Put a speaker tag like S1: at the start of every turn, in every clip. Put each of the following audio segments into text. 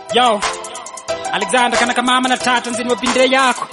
S1: Yo, Alexander kana kamama na tata nzini wapinde yako.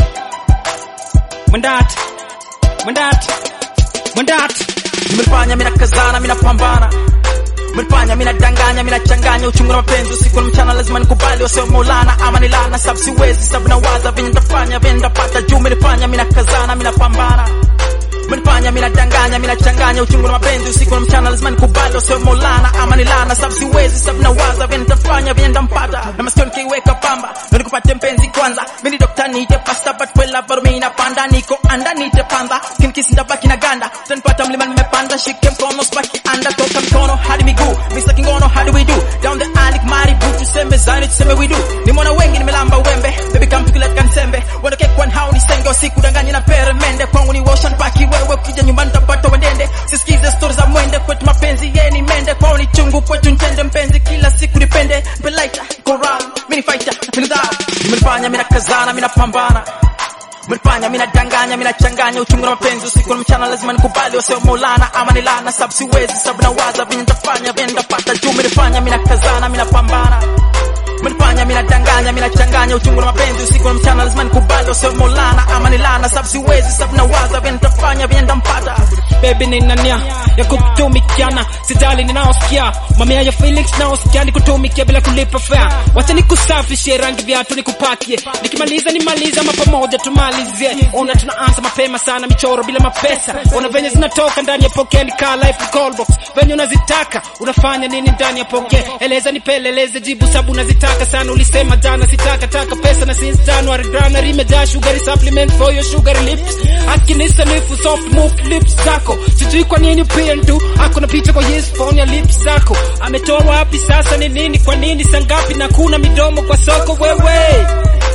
S1: Mwendati, mwendati, mwendati.
S2: Nimefanya mina kazana mina pambana Mmenifanya mina danganya mina changanya uchungu na mapenzi usiku na mchana lazima nikubali wasio maulana ama ni lana sababu siwezi sababu nawaza venye nitafanya venye nitapata juu mmenifanya mina kazana mina pambana Mmenifanya mina danganya mina changanya uchungu na mapenzi usiku na mchana lazima nikubali wasio maulana ama ni lana sababu siwezi sababu nawaza venye nitafanya venye nitampata na masikio nikiweka pamba na nikupate mpenzi kwanza mimi dokta niite pasta but kwela bado mimi napanda niko anda niite panda kinikisi ndabaki na ganda utanipata mlima nimepanda shike mkono spaki anda toka mikono hadi miguu Mr. Kingono how do we do down the alley Maribu tuseme zani tuseme we do nimeona wengi nimelamba wembe baby come tukileta kansembe wandoke kwa hao ni senge usiku danganya na peremende kwangu ni ocean paki wewe ukija nyumbani utapata wendende sisikize stories za mwende kwetu mapenzi yeye ni mende kwao ni chungu kwetu ntende mpenzi kila siku nipende mbelaita koral mini fighter mini dao nimenifanya mina kazana mina pambana Mmenifanya mina danganya mina changanya uchungu na mapenzi usiku na mchana lazima nikubali wasio maulana ama ni lana sababu siwezi sababu nawaza venye nitafanya venye nitapata juu mmenifanya mina kazana mina pambana Mmenifanya mina danganya mina changanya uchungu na mapenzi usiku na mchana lazima nikubali wasio maulana ama ni lana sababu siwezi sababu nawaza venye nitafanya venye nitampata
S1: Baby nina nia ya kutumikiana, sijali ninaosikia mamia ya Felix naosikia nikutumikia bila kulipa fare. Wacha nikusafishie rangi viatu nikupakie, nikimaliza nimaliza ama pamoja tumalizie. Ona tunaanza mapema sana, michoro bila mapesa. Ona venye zinatoka ndani ya poke, ni kaa life call box. Venye unazitaka unafanya nini ndani ya poke? Eleza nipeleleze, jibu sabu unazitaka sana. Ulisema jana sitaka taka pesa na since January January imejaa sugary supplement for your sugary lips. Akinisa nifu soft move lips zako sijui kwa nini tu ako na picha kwa yes phone ya lips zako ametoa wapi sasa ni nini kwa nini sangapi na kuna midomo kwa soko wewe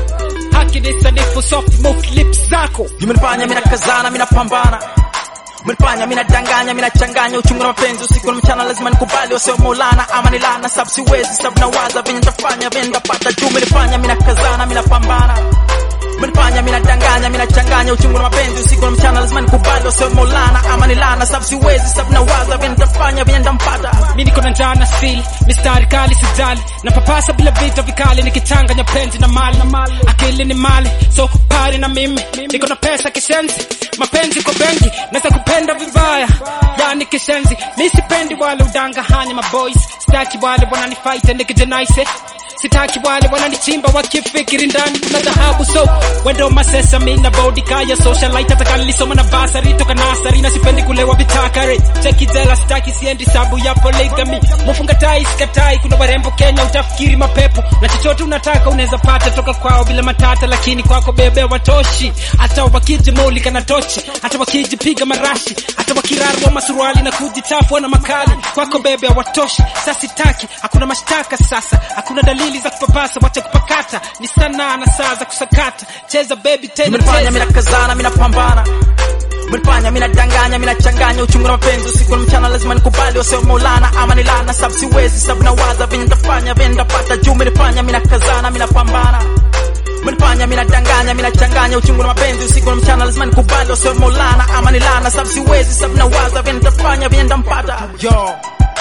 S1: Akinisa nifu soft move lips zako
S2: Nimenifanya mina kazana mina pambana Mmenifanya mina danganya mina changanya uchungu na mapenzi usiku na mchana lazima nikubali wasio maulana ama ni lana sababu siwezi sababu nawaza venye nitafanya venye nitapata juu mmenifanya mina kazana mina pambana Mmenifanya mina danganya mina changanya uchungu na mapenzi usiku na mchana lazima nikubali wasio maulana ama ni lana sababu siwezi sababu nawaza venye nitafanya venye nitampata
S1: mi niko na njaa na sili mistari kali sijali na papasa bila vita vikali nikichanganya penzi na mali akili ni mali so pari na mimi niko na pesa kishenzi mapenzi kwa bengi naweza kupenda vibaya yani kishenzi mi sipendi wale udanga hanya maboys sitaki wale wananifaita nikijenaise sitaki wale wananichimba wakifikiri ndani kuna dhahabu so wendo masesa mina bodi kaya socialite hata kalisoma na basari toka nasari na sipendi kulewa vitakare cheki jela sitaki siendi sabu ya polygamy mufunga tai sikatai kuna warembo Kenya utafikiri mapepo na chochote unataka unaweza pata toka kwao bila matata lakini kwako bebe watoshi hata wakijimulika na tochi hata wakijipiga marashi hata wakirarua masuruali na kujichafua na makali kwako bebe hawatoshi sasa sitaki hakuna mashtaka sasa hakuna dalili za kupapasa wacha kupakata ni sanaa na saa za kusakata cheza baby tena
S2: Mmenifanya
S1: cheza
S2: mina kazana mina pambana Mmenifanya mina danganya mina changanya uchungu na mapenzi usiku na mchana lazima nikubali wasio maulana ama ni lana sababu siwezi sababu nawaza venye nitafanya venye nitapata juu mmenifanya mina kazana mina pambana Mmenifanya mina danganya mina changanya uchungu na mapenzi usiku na mchana lazima nikubali wasio maulana ama ni lana sababu siwezi sababu nawaza venye nitafanya venye nitampata
S3: Yo,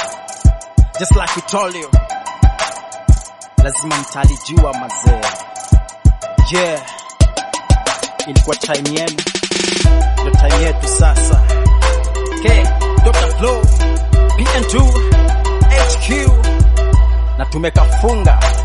S3: just like we told you, lazima mtalijua mazee. Yeah, ilikuwa time yenu, ndo time yetu sasa. Okay, Dr. Flow, PN2, HQ, na tumekafunga